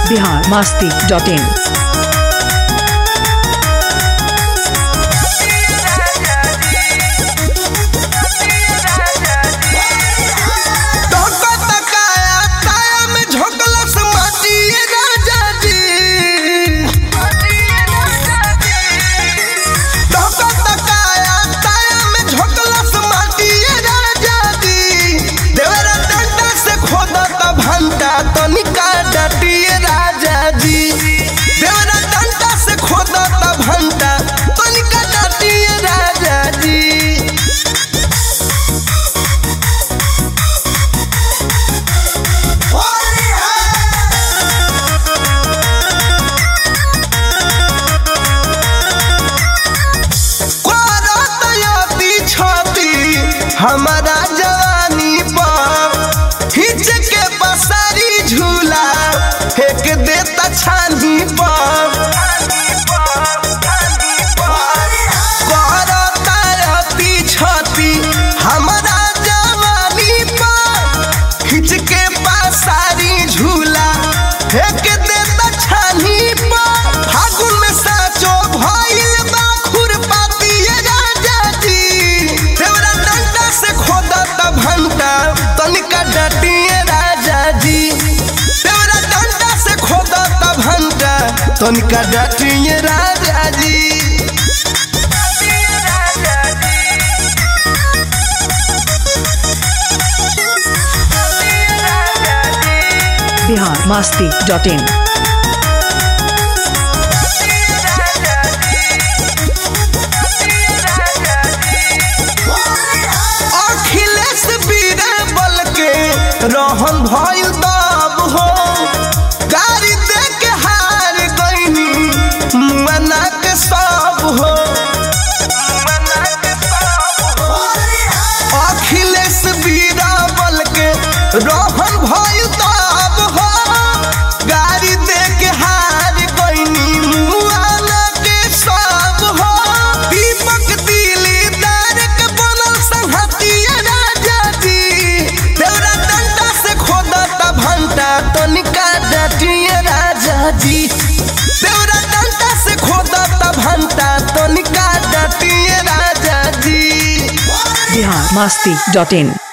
Bihar Masti dot इन हमारा जवानी पर खींच के बसारी झूला फेंक देता छानी पर करता छती हमारा जवानी पर खींच के बसारी झूला फेंक देता छानी पर फागुन में साचो भइल बा खुरपाती राजा जी देवरा डंडा से खोदता भंटा तनिका डटिए राजा जी देवरा डंडा से खोदता भंटा तनिका डटिए राजा जी बिहार मास्ती डॉट इन अखिलेश बीरबल के रहन भइल दब हो गाड़ी दे के हार गईनी मना के सब हो अखिलेश बीरबल के रहन भइल दब हो गाड़ी दे के हार गईनी मुआना के सब हो दीपक दिलीदार के बनल संहतिया राजा जी देवरा डंडा से खोदता भंटा तनिका डटिए राजा जी देवरा डंडा से खोदता भंटा तनिका डटिए राजा जी बिहार मास्ती डॉट इन